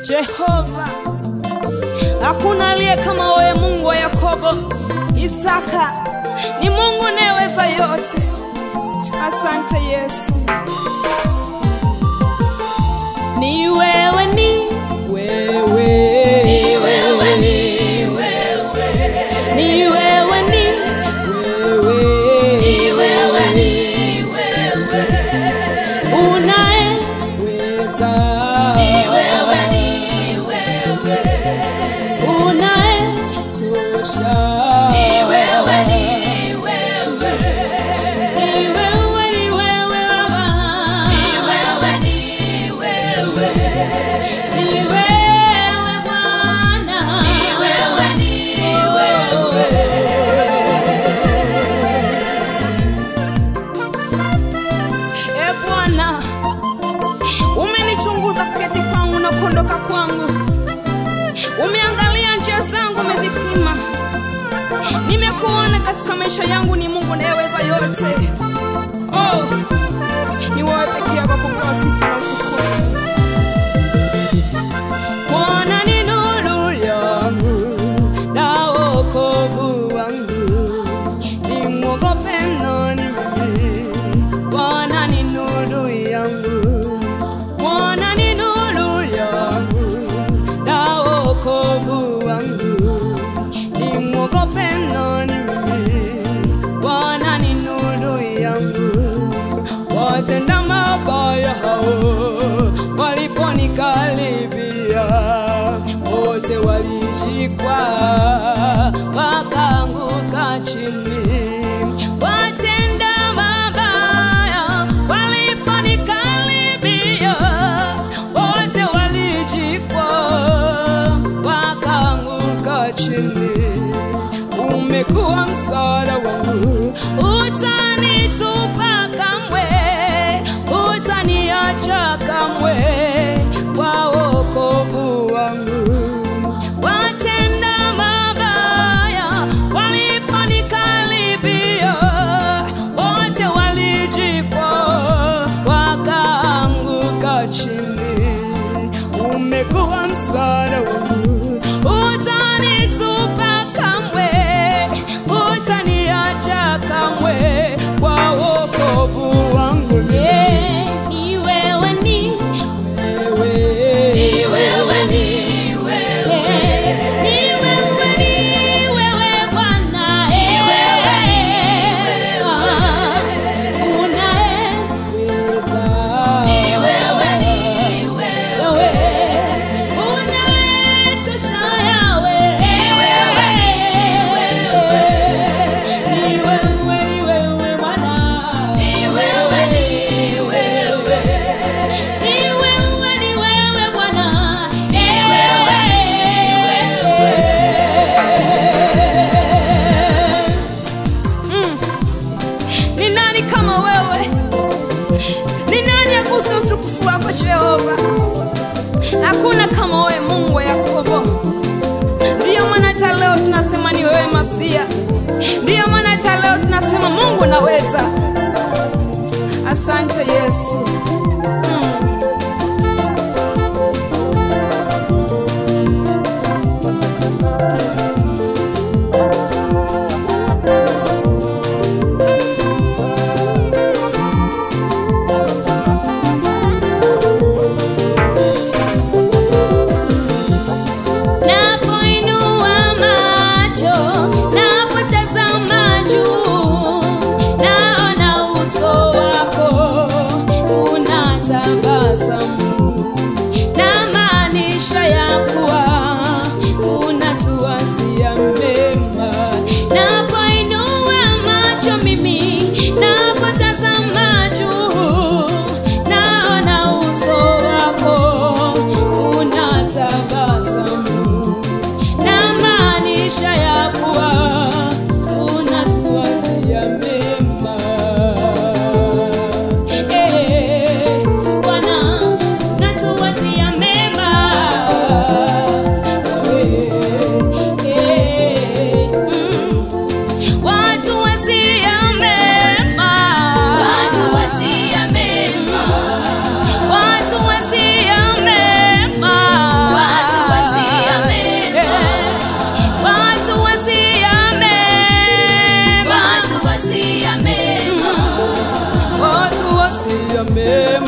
Jehova, hakuna aliye kama wewe, Mungu wa Yakobo, Isaka, ni Mungu unayeweza yote. Asante Yesu, ni wewe, ni wewe, ni wewe, ni wewe, ni wewe, ni wewe, ni wewe, ni wewe, unayeweza, ni wewe, ni wewe, unayetosha, ni wewe, ni wewe, ni wewe, ni wewe Baba, ni wewe, ni wewe, ni wewe Bwana, ni wewe, ni wewe. E Bwana, umenichunguza kuketi kwangu na kuondoka kwangu, umeangalia njia zangu, umezipima. Nimekuona katika maisha yangu, ni Mungu unayeweza yote. Oh, ni wewe pekee yako kupewa sifa na utukufu. Bwana ni nuru yangu na wokovu wangu, nimwogope nani mimi? Bwana ni nuru yangu, Bwana ni nuru yangu na wokovu wangu, nimwogope nani mimi? Bwana ni nuru yangu, watenda mabaya hao waliponikaribia, wote walijikwa wakaanguka chini. Watenda mabaya waliponikaribia, wote walijikwa wakaanguka chini. Umekuwa msaada wangu, utanitupa kamwe, utaniacha kamwe, kwa wokovu wangu. Watenda mabaya waliponikaribia, wote walijikwa wakaanguka chini. Umekuwa msaada wangu, utanitupa kamwe, utaniacha kamwe, kwa wokovu wangu. Yeah, ni wewe, ni wewe, ni wewe, ni wewe, ni wewe, ni wewe Bwana, ni wewe, unayeweza, ni wewe, ni wewe, unayetosha yawe, ni wewe, ni wewe, ni wewe Bwana, ni wewe, ni wewe, ni wewe, ni wewe Bwana, ni wewe. Mm. Ni nani kama wewe? Ni nani aguse utukufu wako Jehova? Hakuna kama wewe Mungu wa Yakobo. Ndiyo maana hata leo tunasema ni wewe Masia. Ndiyo maana hata leo tunasema Mungu naweza. Asante Yesu. Mm. Napoinua macho, napotazama juu, naona uso wako una umemwona